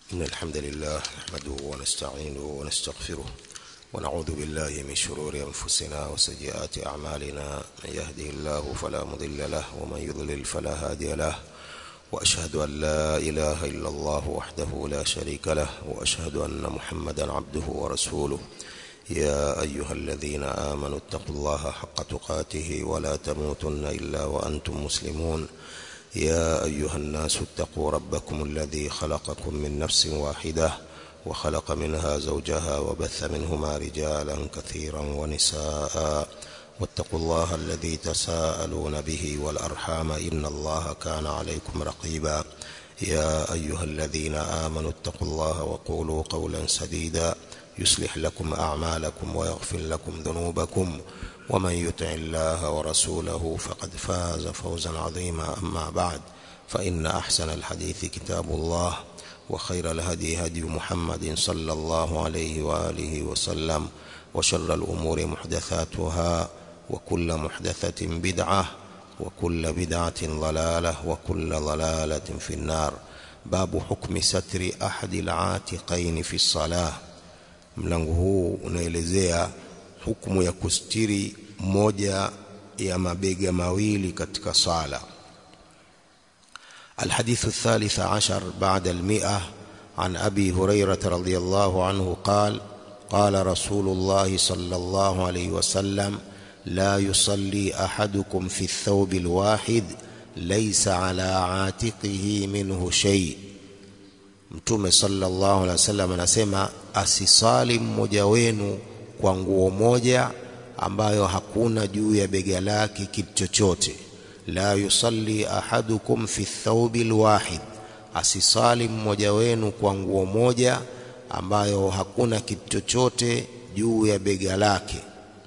إن الحمد لله نحمده ونستعينه ونستغفره ونعوذ بالله من شرور أنفسنا وسيئات أعمالنا من يهده الله فلا مضل له ومن يضلل فلا هادي له وأشهد أن لا إله إلا الله وحده لا شريك له وأشهد أن محمدا عبده ورسوله يا أيها الذين آمنوا اتقوا الله حق تقاته ولا تموتن إلا وأنتم مسلمون يا أيها الناس اتقوا ربكم الذي خلقكم من نفس واحدة وخلق منها زوجها وبث منهما رجالا كثيرا ونساء واتقوا الله الذي تساءلون به والأرحام إن الله كان عليكم رقيبا يا أيها الذين آمنوا اتقوا الله وقولوا قولا سديدا يصلح لكم أعمالكم ويغفر لكم ذنوبكم ومن يطع الله ورسوله فقد فاز فوزا عظيما أما بعد فإن أحسن الحديث كتاب الله وخير الهدي هدي محمد صلى الله عليه وآله وسلم وشر الأمور محدثاتها وكل محدثة بدعة وكل بدعة ضلالة وكل ضلالة في النار باب حكم ستر أحد العاتقين في الصلاة mlango huu unaelezea hukumu ya kustiri moja ya mabega mawili katika sala الحديث الثالث عشر بعد المئة عن أبي هريرة رضي الله عنه قال قال رسول الله صلى الله عليه وسلم لا يصلي أحدكم في الثوب الواحد ليس على عاتقه منه شيء Mtume sallallahu alaihi wasallam anasema asisali mmoja wenu kwa nguo moja ambayo hakuna juu ya bega lake kitu chochote. La yusalli ahadukum fi thawbi alwahid, asisali mmoja wenu kwa nguo moja ambayo hakuna kitu chochote juu ya bega lake.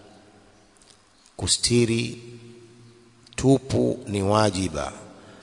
Kustiri tupu ni wajiba,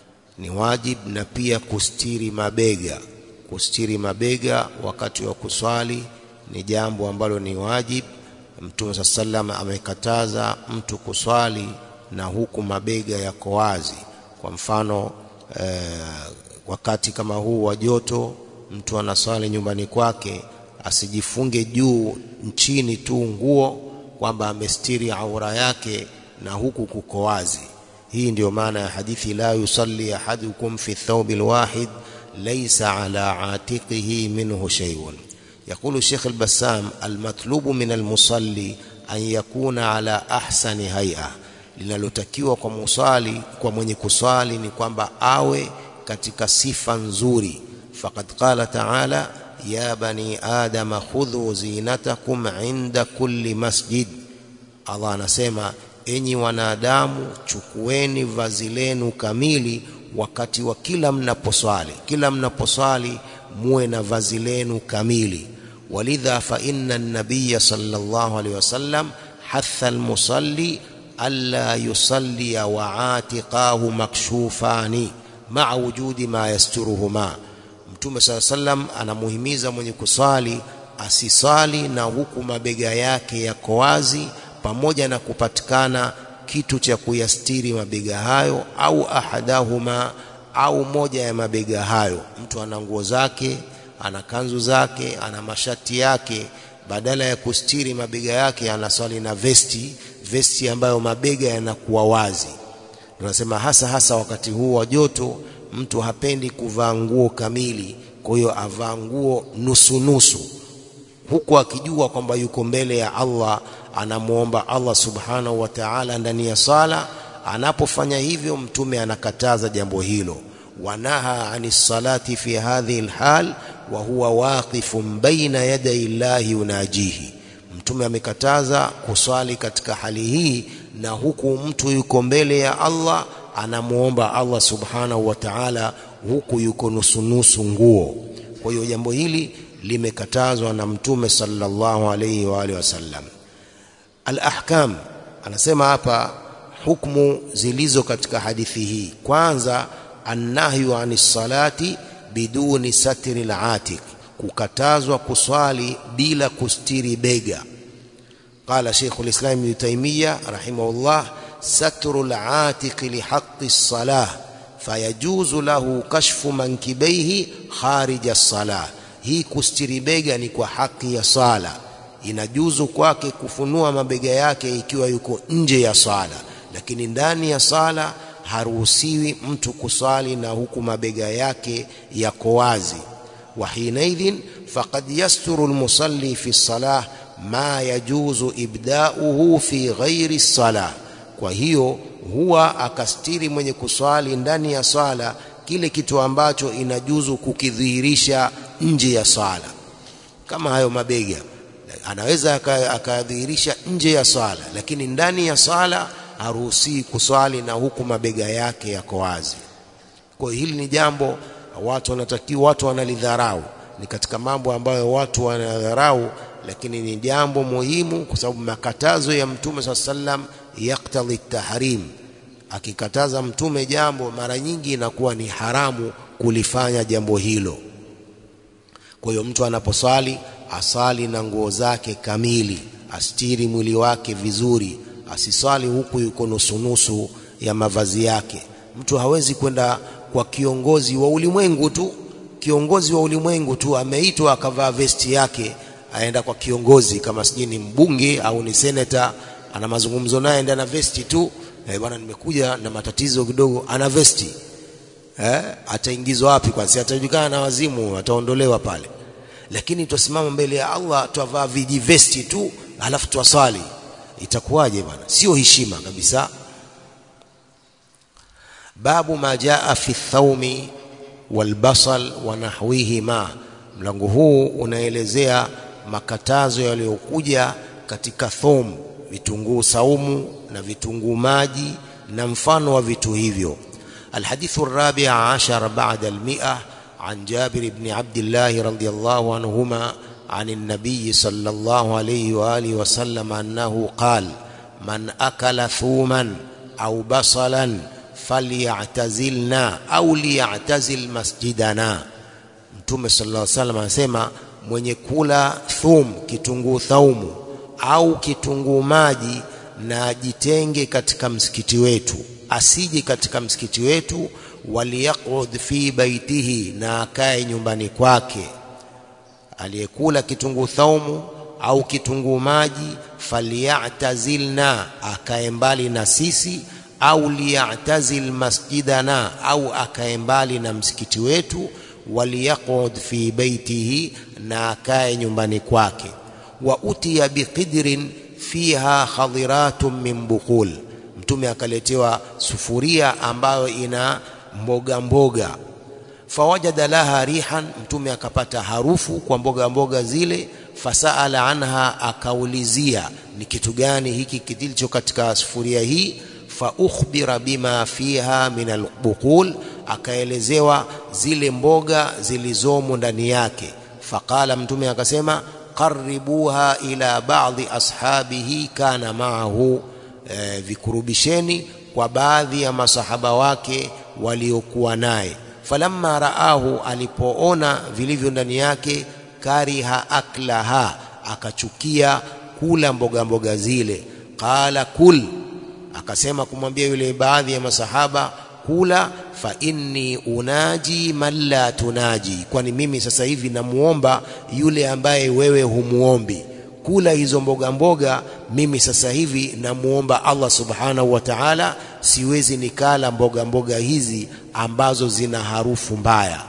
ni wajib na pia kustiri mabega kustiri mabega wakati wa kuswali ni jambo ambalo ni wajib. Mtume saa sallam amekataza mtu kuswali na huku mabega yako wazi. Kwa mfano eh, wakati kama huu wa joto, mtu anaswali nyumbani kwake asijifunge juu nchini tu nguo kwamba amestiri aura yake na huku kuko wazi. Hii ndiyo maana ya hadithi la yusalli ahadukum fi thawbi alwahid ليس على عاتقه منه شيء يقول الشيخ البسام المطلوب من المصلي أن يكون على أحسن هيئة linalotakiwa kwa musali kwa mwenye kuswali ni kwamba awe katika sifa nzuri faqad qala ta'ala ya bani adama khudhu zinatakum inda kulli masjid Allah anasema enyi wanadamu chukueni vazi lenu kamili wakati wa kila mnaposwali kila mnaposwali muwe na vazi lenu kamili walidha fa inna an-nabiy sallallahu alayhi wasallam hatha al-musalli alla yusalli wa atiqahu makshufani ma'a wujudi ma yasturuhuma mtume sallallahu sallam anamuhimiza mwenye kuswali asisali na huku mabega yake yako wazi pamoja na kupatikana kitu cha kuyastiri mabega hayo au ahadahuma au moja ya mabega hayo mtu ana nguo zake ana kanzu zake ana mashati yake badala ya kustiri mabega yake anaswali na vesti vesti ambayo mabega yanakuwa wazi tunasema hasa hasa wakati huu wa joto mtu hapendi kuvaa nguo kamili kwa hiyo avaa nguo nusu nusu huku akijua kwamba yuko mbele ya Allah anamuomba Allah subhanahu wa ta'ala ndani ya sala anapofanya hivyo mtume anakataza jambo hilo wanaha anis salati fi hadhihi alhal wa huwa waqifun baina yaday Allah yunajihi mtume amekataza kuswali katika hali hii na huku mtu yuko mbele ya Allah anamuomba Allah subhanahu wa ta'ala huku yuko nusu nusu nguo kwa hiyo jambo hili limekatazwa na mtume sallallahu alayhi wa alihi wasallam al-ahkam anasema hapa hukumu zilizo katika hadithi hii kwanza annahyu anis salati biduni satri al-atiq kukatazwa kuswali bila kustiri bega qala shaykh al-islam ibn taymiyyah rahimahullah satru al-atiq li haqqi as-salah fayajuzu lahu kashfu mankibaihi kharija as-salah hii kustiri bega ni kwa haki ya sala inajuzu kwake kufunua mabega yake ikiwa yuko nje ya sala lakini ndani ya sala haruhusiwi mtu kusali na huku mabega yake yako wazi wa hinaidhin faqad yasturu almusalli fi salah ma yajuzu ibda'uhu fi ghairi salah kwa hiyo huwa akastiri mwenye kuswali ndani ya swala kile kitu ambacho inajuzu kukidhihirisha nje ya swala kama hayo mabega anaweza akadhihirisha nje ya swala lakini ndani ya swala haruhusii kuswali na huku mabega yake yako wazi kwa hili ni jambo watu wanatakiwa watu wanalidharau ni katika mambo ambayo watu wanadharau lakini ni jambo muhimu kwa sababu makatazo ya mtume swalla sallam yaktadhi tahrim akikataza mtume jambo mara nyingi inakuwa ni haramu kulifanya jambo hilo kwa hiyo mtu anaposwali asali na nguo zake kamili astiri mwili wake vizuri asiswali huku yuko nusunusu ya mavazi yake mtu hawezi kwenda kwa kiongozi wa ulimwengu tu kiongozi wa ulimwengu tu ameitwa akavaa vesti yake aenda kwa kiongozi kama sijui ni mbunge au ni seneta ana mazungumzo naye ndani na vesti tu eh, bwana nimekuja na matatizo kidogo ana vesti eh, ataingizwa wapi kwanza atajulikana na wazimu ataondolewa pale lakini twasimama mbele ya Allah twavaa vijivesti tu alafu twaswali itakuwaje bwana sio heshima kabisa babu ma jaa fi thaumi walbasal wa nahwihima mlango huu unaelezea makatazo yaliyokuja katika thum vitunguu saumu na vitunguu maji na mfano wa vitu hivyo الحديث الرابع عشر بعد المئة عن جابر بن عبد الله رضي الله عنهما عن النبي صلى الله عليه وآله وسلم أنه قال من أكل ثوما أو بصلا فليعتزلنا أو ليعتزل مسجدنا Mtume sallallahu alaihi wasallam anasema mwenye kula thum kitunguu thaumu au kitunguu maji na ajitenge katika msikiti wetu asije katika msikiti wetu waliyaqud fi baitihi na akae nyumbani kwake aliyekula kitunguu thaumu au kitunguu maji falyatazilna akae mbali na sisi au liyatazil masjidana au akae mbali na msikiti wetu waliyaqud fi baitihi na akae nyumbani kwake wa utiya biqidrin fiha khadiratun min buqul mtume akaletewa sufuria ambayo ina mboga mboga fawajada laha rihan mtume akapata harufu kwa mboga mboga zile fasaala anha akaulizia ni kitu gani hiki kilicho katika sufuria hii fa ukhbira bima fiha min albuqul akaelezewa zile mboga zilizomo ndani yake faqala mtume akasema qaribuha ila ba'dhi ashabihi kana ma'ahu e, vikurubisheni kwa baadhi ya masahaba wake waliokuwa naye falamma raahu alipoona vilivyo ndani yake kariha aklaha akachukia kula mboga mboga zile qala kul akasema kumwambia yule baadhi ya masahaba kula fa inni unaji man la tunaji kwani mimi sasa hivi namuomba yule ambaye wewe humuombi kula hizo mboga mboga mimi sasa hivi namuomba Allah subhanahu wa ta'ala siwezi nikala mboga mboga hizi ambazo zina harufu mbaya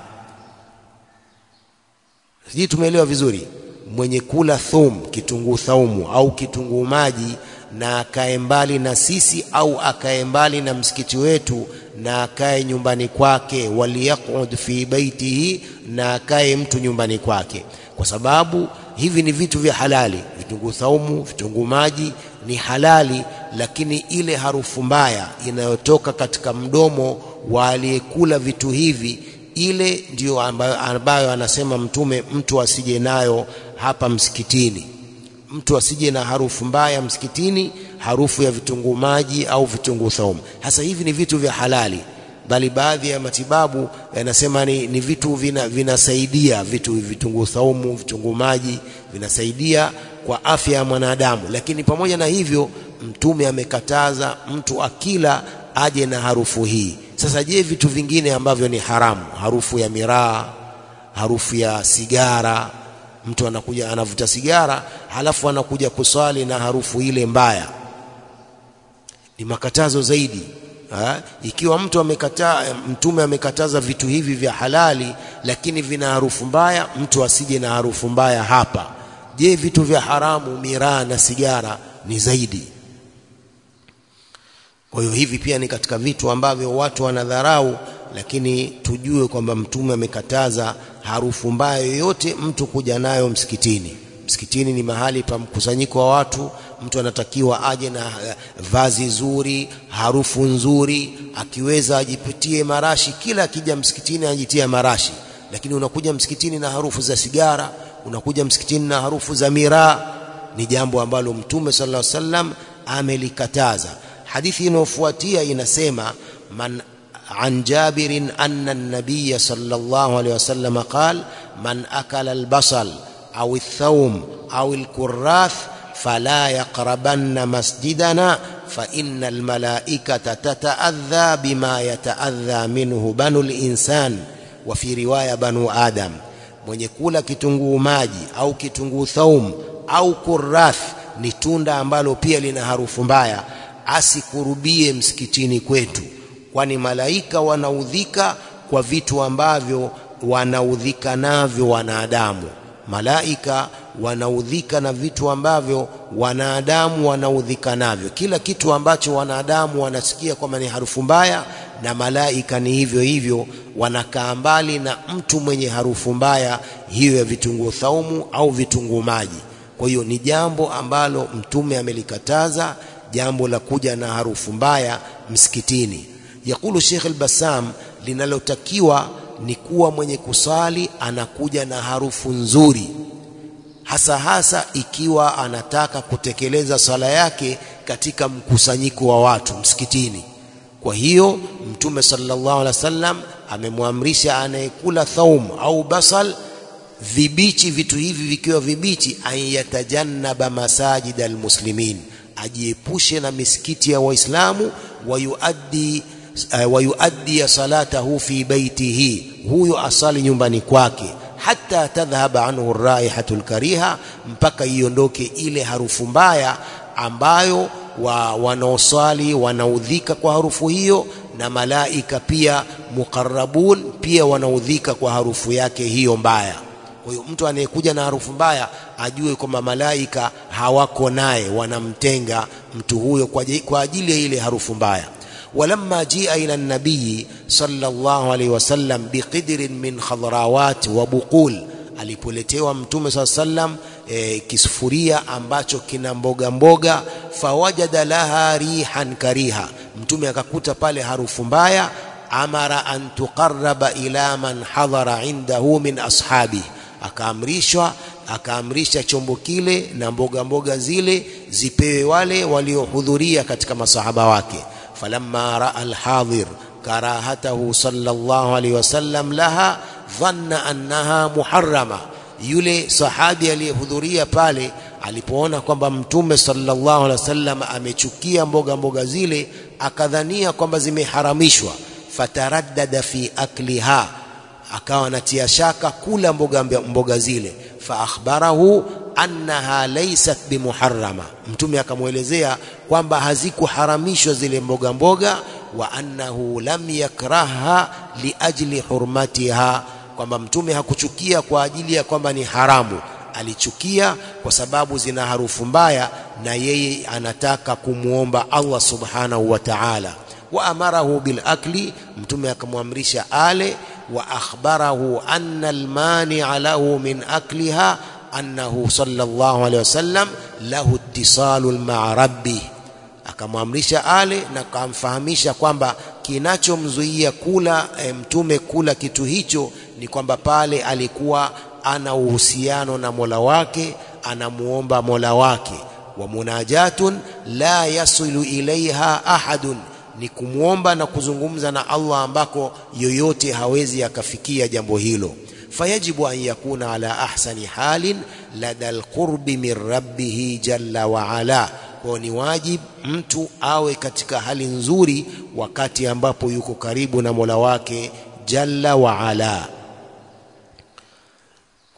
sijui tumeelewa vizuri mwenye kula thum kitunguu thaumu au kitunguu maji na akae mbali na sisi au akae mbali na msikiti wetu na akae nyumbani kwake waliyaqud fi baitihi na akae mtu nyumbani kwake kwa sababu hivi ni vitu vya halali vitunguu thaumu vitunguu maji ni halali lakini ile harufu mbaya inayotoka katika mdomo wa aliyekula vitu hivi ile ndiyo ambayo, ambayo anasema mtume mtu asije nayo hapa msikitini mtu asije na harufu mbaya msikitini harufu ya vitunguu maji au vitunguu thaumu hasa hivi ni vitu vya halali bali baadhi ya matibabu yanasema ni, ni vitu vina, vinasaidia vitu vitunguu thaumu vitunguu maji vinasaidia kwa afya ya mwanadamu lakini pamoja na hivyo mtume amekataza mtu akila aje na harufu hii sasa je vitu vingine ambavyo ni haramu harufu ya miraa harufu ya sigara mtu anakuja anavuta sigara halafu anakuja kuswali na harufu ile mbaya ni makatazo zaidi ha? ikiwa mtu amekataa mtume amekataza vitu hivi vya halali lakini vina harufu mbaya mtu asije na harufu mbaya hapa je vitu vya haramu miraa na sigara ni zaidi kwa hiyo hivi pia ni katika vitu ambavyo watu wanadharau lakini tujue kwamba mtume amekataza harufu mbaya yoyote mtu kuja nayo msikitini msikitini ni mahali pa mkusanyiko wa watu mtu anatakiwa aje na vazi zuri harufu nzuri akiweza ajipitie marashi kila akija msikitini ajitia marashi lakini unakuja msikitini na harufu za sigara unakuja msikitini na harufu za miraa ni jambo ambalo mtume sallallahu alaihi wasallam amelikataza hadithi inayofuatia inasema man عن جابر أن النبي صلى الله عليه وسلم قال من أكل البصل أو الثوم أو الكراث فلا يقربن مسجدنا فإن الملائكة تتأذى بما يتأذى منه بنو الإنسان وفي رواية بنو آدم mwenye kula kitunguu maji au kitunguu thaum au kurath ni tunda ambalo pia lina harufu mbaya asikurubie msikitini kwetu kwani malaika wanaudhika kwa vitu ambavyo wanaudhika navyo wanadamu malaika wanaudhika na vitu ambavyo wanadamu wanaudhika navyo kila kitu ambacho wanadamu wanasikia kwamba ni harufu mbaya na malaika ni hivyo hivyo wanakaa mbali na mtu mwenye harufu mbaya hiyo ya vitunguu thaumu au vitunguu maji kwa hiyo ni jambo ambalo mtume amelikataza jambo la kuja na harufu mbaya msikitini yakulu Sheikh al-Bassam linalotakiwa ni kuwa mwenye kusali anakuja na harufu nzuri hasa hasa ikiwa anataka kutekeleza sala yake katika mkusanyiko wa watu msikitini kwa hiyo mtume sallallahu alaihi wasallam amemwamrisha anayekula thaum au basal vibichi vitu hivi vikiwa vibichi ayatajannaba masajid almuslimin ajiepushe na misikiti ya waislamu wayuaddi uh, wayuaddi salatahu fi baitihi huyo asali nyumbani kwake hata tadhhaba anhu raihatu lkariha mpaka iondoke ile harufu mbaya ambayo wa wanaoswali wanaudhika kwa harufu hiyo na malaika pia muqarrabun pia wanaudhika kwa harufu yake hiyo mbaya kwa hiyo mtu anayekuja na harufu mbaya ajue kwamba malaika hawako naye wanamtenga mtu huyo kwa ajili ya ile harufu mbaya ولما جيء إلى النبي صلى الله عليه وسلم بقدر من خضراوات وبقول alipoletewa mtume saa sallam e, kisufuria ambacho kina mboga mboga fawajada laha rihan kariha mtume akakuta pale harufu mbaya amara an tuqarraba ila man hadhara indahu min ashabihi akaamrishwa akaamrisha chombo kile na mboga mboga zile zipewe wale waliohudhuria katika masahaba wake falamma raa alhadhir karahatahu sallallahu alaihi wasallam laha dhanna annaha muharrama yule sahabi aliyehudhuria pale alipoona kwamba mtume sallallahu alaihi wasallam amechukia mboga mboga zile akadhania kwamba zimeharamishwa fataraddada fi akliha akawa anatia shaka kula mboga mboga zile fa akhbarahu annaha laysat bimuharrama mtume akamwelezea kwamba hazikuharamishwa zile mboga mboga wa annahu lam yakraha liajli hurmatiha kwamba mtume hakuchukia kwa ajili ya kwamba ni haramu alichukia kwa sababu zina harufu mbaya na yeye anataka kumwomba Allah subhanahu wa ta'ala wa amarahu bil akli mtume akamwamrisha ale wa akhbarahu anna almani'a lahu min akliha annahu sallallahu alayhi wasallam lahu ittisalul ma'a rabbih akamwamrisha ale na akamfahamisha kwamba kinachomzuia kula e, mtume kula kitu hicho ni kwamba pale alikuwa ana uhusiano na Mola wake anamuomba Mola wake wa munajatun la yasilu ilaiha ahadun ni kumwomba na kuzungumza na Allah ambako yoyote hawezi akafikia jambo hilo fayajibu an yakuna ala ahsani halin lada alqurbi min rabbih jalla wa ala kwa ni wajib mtu awe katika hali nzuri wakati ambapo yuko karibu na Mola wake jalla wa ala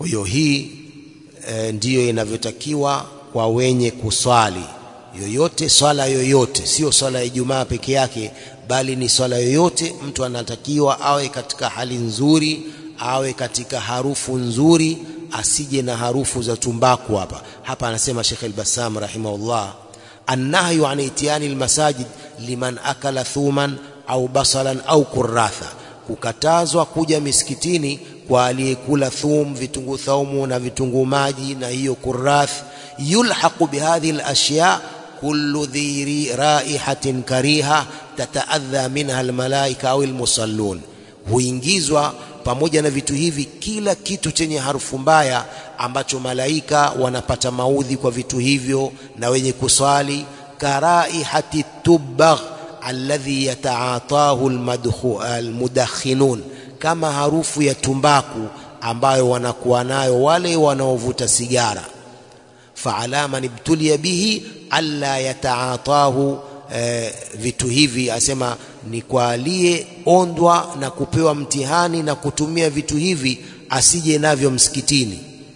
kwa hiyo hii e, ndiyo inavyotakiwa kwa wenye kuswali yoyote swala yoyote sio swala ya Ijumaa peke yake bali ni swala yoyote mtu anatakiwa awe katika hali nzuri awe katika harufu nzuri asije na harufu za tumbaku hapa hapa anasema Sheikh al-Bassam rahimahullah annahyu an itiyani almasajid liman akala thuman au basalan au kurratha kukatazwa kuja misikitini kwa aliyekula thum vitunguu thaumu na vitunguu maji na hiyo kurrath yulhaqu bihadhihi alashya kullu dhi raihatin kariha tataadha minha almalaika au almusallun huingizwa pamoja na vitu hivi kila kitu chenye harufu mbaya ambacho malaika wanapata maudhi kwa vitu hivyo na wenye kuswali karaihati tubagh alladhi yataatahu almudakhinun kama harufu ya tumbaku ambayo wanakuwa nayo wale wanaovuta sigara faala man ibtulia bihi alla yataatahu eh, vitu hivi asema ni kwa aliyeondwa na kupewa mtihani na kutumia vitu hivi asije navyo msikitini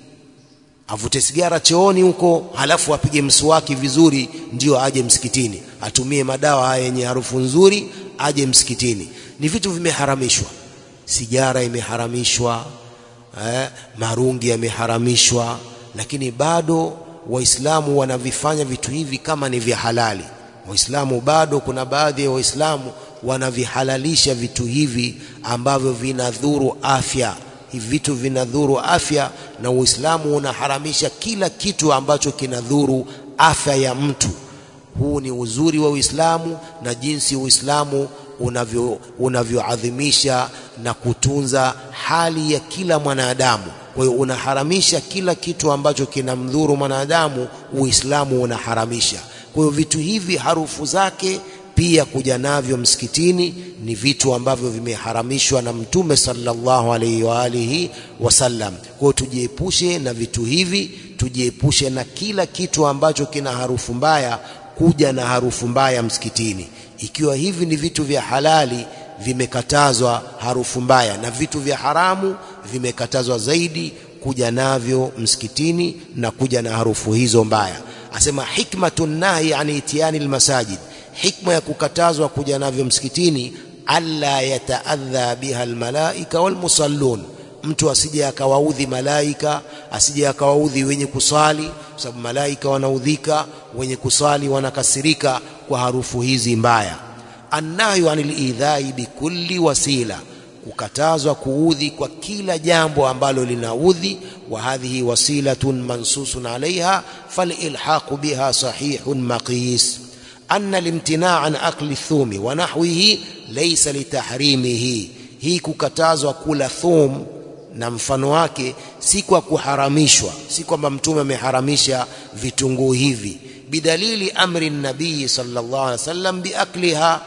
avute sigara chooni huko halafu apige mswaki vizuri ndio aje msikitini atumie madawa haya yenye harufu nzuri aje msikitini ni vitu vimeharamishwa sigara imeharamishwa eh, marungi yameharamishwa lakini bado waislamu wanavifanya vitu hivi kama ni vya halali waislamu bado kuna baadhi ya waislamu wanavihalalisha vitu hivi ambavyo vinadhuru afya hivi vitu vinadhuru afya na uislamu unaharamisha kila kitu ambacho kinadhuru afya ya mtu huu ni uzuri wa uislamu na jinsi uislamu unavyo unavyoadhimisha na kutunza hali ya kila mwanadamu kwa hiyo unaharamisha kila kitu ambacho kinamdhuru mwanadamu uislamu unaharamisha kwa hiyo vitu hivi harufu zake pia kuja navyo msikitini ni vitu ambavyo vimeharamishwa na mtume sallallahu alaihi wa alihi wasallam kwa hiyo tujiepushe na vitu hivi tujiepushe na kila kitu ambacho kina harufu mbaya kuja na harufu mbaya msikitini ikiwa hivi ni vitu vya halali vimekatazwa harufu mbaya na vitu vya haramu vimekatazwa zaidi kuja navyo msikitini na kuja na harufu hizo mbaya asema hikmatun nahi an itiyani almasajid hikma ya kukatazwa kuja navyo msikitini alla yataadha biha almalaika walmusallun mtu asije akawaudhi malaika asije akawaudhi wenye kuswali kwa sababu malaika wanaudhika wenye kuswali wanakasirika kwa harufu hizi mbaya annahyu anil idhai bikulli wasila kukatazwa kuudhi kwa kila jambo ambalo linaudhi wa hadhihi wasilatun mansusun alaiha falilhaqu biha sahihun maqis anna limtinaa an akli thumi wa nahwihi laysa litahrimihi hii kukatazwa kula thum na mfano wake si kwa kuharamishwa si kwamba mtume ameharamisha vitunguu hivi bidalili amri nabii sallallahu alaihi wasallam biakliha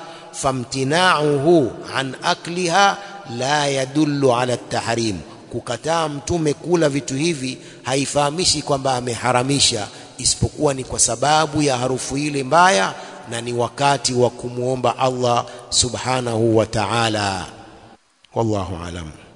famtinauhu an akliha la yadullu ala tahrim kukataa mtume kula vitu hivi haifahamishi kwamba ameharamisha isipokuwa ni kwa sababu ya harufu ile mbaya na ni wakati wa kumwomba Allah subhanahu wa ta'ala wallahu alam